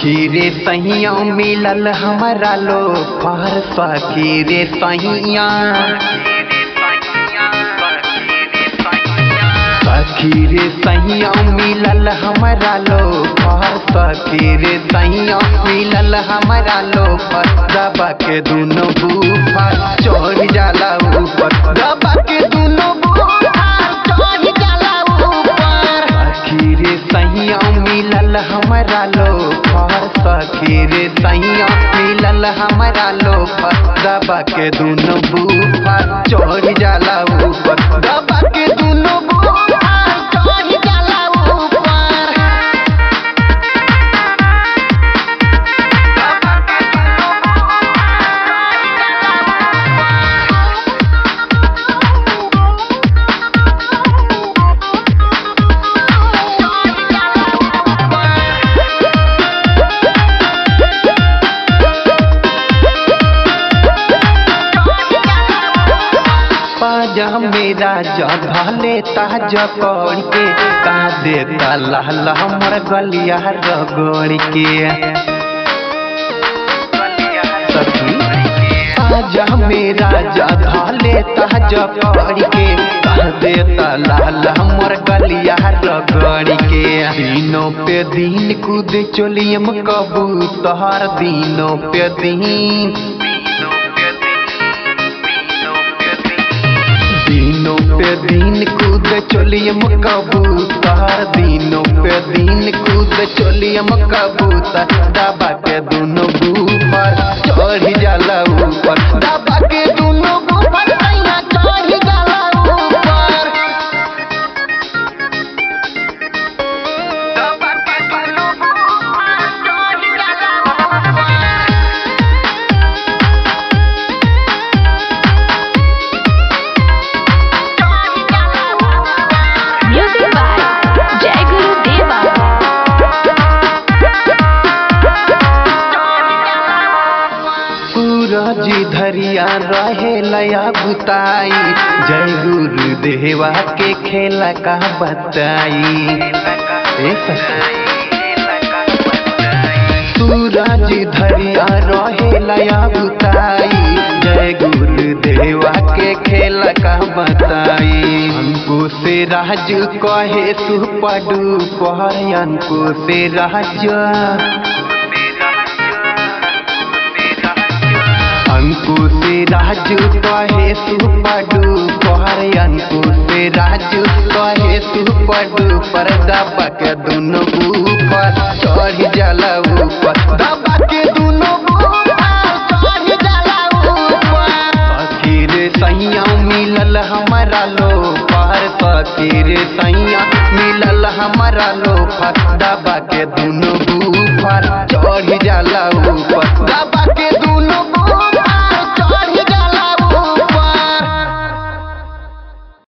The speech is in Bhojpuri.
सखी रे सैया मिलल हमारा लो पर सखी रे सैया सखी रे सैया मिलल हमारा लो पर सखी रे सैया मिलल हमारा लो पर दबा के दुनो बूफर चढ़ जाला ऊपर दबा के दुनो बूफर चढ़ जाला ऊपर सखी रे सैया मिलल हमारा लो पर सखी रे सैया मिलल हमारा लो पर दबा के दुनो बूफर चढ़ जाला ऊपर दबा के दुनो बूफर चढ़ जाला ऊपर पाजा मेरा जले ताज कौड़ के का देता लाल हमर गलिया रगड़ के सखी पाजा मेरा जले ताज कौड़ के का देता लाल हमर गलिया रगड़ के दिनों पे दिन कूद चोलियम कबूतर दिनों पे दिन दिनों पे दिन कूद चोलियम कबूतर दिनों पे दिन कूद चोलियम कबूतर दबा के दोनों ऊपर चढ़ जाला ऊपर दबा के दोनों ऊपर सैया चढ़ जाला ऊपर दबा के दोनों ऊपर चढ़ जाला ऊपर Music by Jai Guru Deva. सूरज धरिया रहे लया बुताई जय गुरु देवा के खेला का बताई ए सखी। सूरज धरिया रहे लया बुताई जय गुरु देवा के खेला का बताई हमको से राज कहे सुपडू कहे हमको से राज अंकु से राजू कहे सुपडू कहरे अंकु से राजू कहे सुपडू पर दबा के दुनो ऊपर चढ़ जाला ऊपर दबा के दुनो ऊपर चढ़ जाला ऊपर फकीर सैया मिलल हमारा लो पर फकीर सैया मिलल हमारा लो पर दबा के दुनो ऊपर चढ़ जाला